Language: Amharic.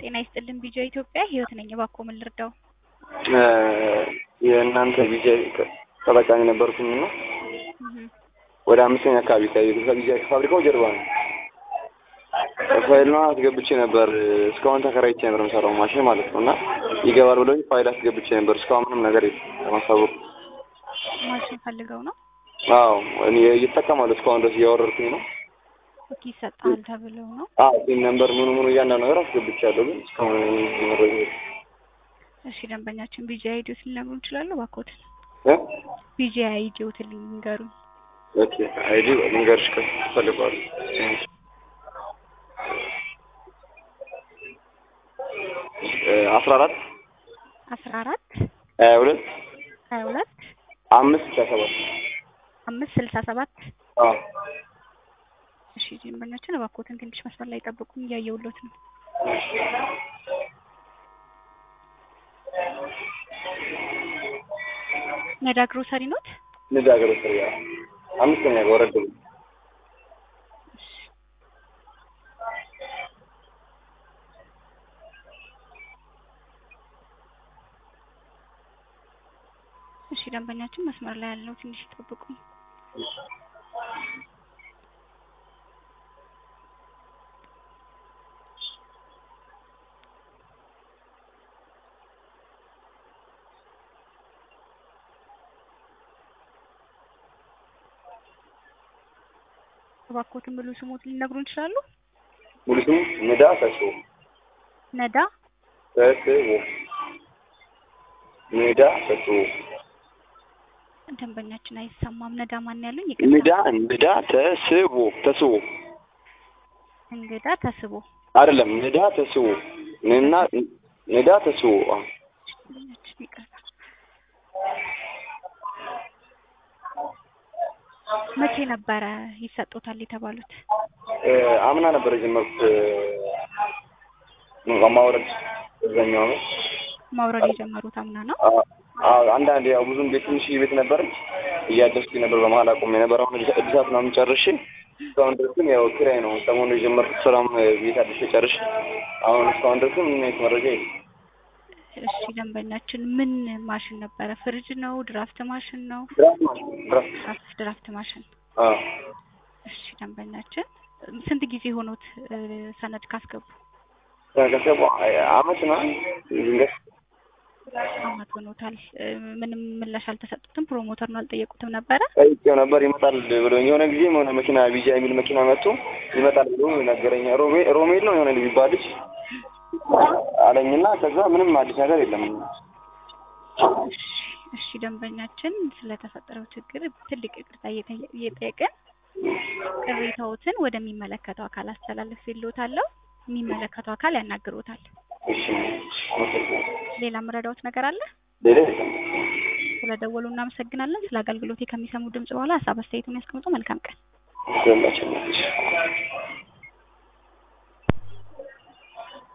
ጤና ይስጥልን ቢጃ ኢትዮጵያ ህይወት ነኝ። እባክዎ ምን ልርዳው? የእናንተ ቢጃ ተጠቃሚ ነበርኩኝ እና ወደ አምስተኛ አካባቢ ከቢጃ ፋብሪካው ጀርባ ነው። ፋይል ነው አስገብቼ ነበር። እስካሁን ተከራይቼ ነበር የምሰራው ማሽን ማለት ነው እና ይገባል ብለው ፋይል አስገብቼ ነበር። እስካሁን ምንም ነገር ለማሳወቅ ማሽን ፈልገው ነው? አዎ እኔ እየተጠቀማለሁ እስካሁን ድረስ እያወረድኩኝ ነው። ኦኬ ይሰጣል ተብለው ነው? አዎ ፒን ነምበር ምኑ ምኑ እያንዳንዱ ነገር አስገብቻለሁ፣ ግን እስካሁን መረጃ እሺ ደንበኛችን ቢጂ አይዲዎት ሊነግሩን ይችላሉ? እባክዎት እ ቢጂ አይዲዎት ሊንገሩኝ። ኦኬ አይዲ ልንገርሽ ከፈልገዋል አስራ አራት አስራ አራት ሀያ ሁለት ሀያ ሁለት አምስት ስልሳ ሰባት አምስት ስልሳ ሰባት አዎ እሺ ደንበኛችን እባክዎትን ትንሽ መስመር ላይ ጠብቁኝ፣ እያየሁሎት ነው። ነዳ ግሮሰሪ ኖት? ንድ ሀገር ውስጥ ያ አምስተኛ ጋር ወረድ ብሎ እሺ ደንበኛችን መስመር ላይ ያለው ትንሽ ይጠብቁኝ። እባክዎትን ሙሉ ስሞት ሊነግሩን ይችላሉ? ሙሉ ስሙ ንዳ ተስቦ ነዳ ተስቦ ንዳ ተስቦ ደንበኛችን አይሰማም። ነዳ ማን ያሉኝ? ንዳ ይቅርታ። ንዳ ተስቦ ተስቦ እንግዳ ተስቦ አይደለም ንዳ ተስቦ ንና ንዳ ተስቦ አዎ ደንበኛችን ይቅርታ። መቼ ነበረ ይሰጡታል የተባሉት? እ አምና ነበር የጀመርኩት እ ማውረድ እዛኛው ነው። ማውረድ የጀመሩት አምና ነው? አ- አዎ አንዳንድ ያው ብዙም ቤት ትንሽ ቤት ነበረች እያደስኩኝ ነበር በመሀል አቁሜ ነበር። አሁን እድሳ- እድሳት ምናምን ጨርሼ እስካሁን ድረስም ያው ኪራይ ነው። ሰሞኑን የጀመርኩት ስራም እ ቤት አድሼ ጨርሼ አሁን እስካሁን ድረስም ምንም አይነት መረጃ የለም። እሺ ደንበኛችን ምን ማሽን ነበረ? ፍሪጅ ነው? ድራፍት ማሽን ነው? ድራፍት ማለት ነው። ድራፍት ድራፍት ድራፍት ማሽን። አዎ እሺ ደንበኛችን ስንት ጊዜ ሆኖት እ ሰነድ ካስገቡ? ከገቡ አመት ነው ድንገት አመት ሆኖታል። እ ምንም ምላሽ አልተሰጡትም? ፕሮሞተር ነው አልጠየቁትም ነበረ? ጠይቄው ነበር ይመጣል ብሎ የሆነ ጊዜ የሆነ መኪና ቢጃ የሚል መኪና መጥቶ ይመጣል ብሎ ነገረኛ። ሮሜ ሮሜል ነው የሆነ የሚባል ልጅ አለኝና ከዛ ምንም አዲስ ነገር የለም። እሺ እሺ ደንበኛችን ስለተፈጠረው ችግር ትልቅ ይቅርታ እየጠየ- እየጠየቅን ቅሬታዎትን ወደሚመለከተው አካል አስተላልፌልዎታለሁ። የሚመለከተው አካል ያናግሮታል። እሺ አመሰግናለሁ። ሌላ የምረዳዎት ነገር አለ? ሌላ የለም። ስለደወሉ እናመሰግናለን። ስለ አገልግሎቴ ከሚሰሙ ድምጽ በኋላ ሀሳብ አስተያየቱን ያስቀምጡ። መልካም ቀን። ሁላችንም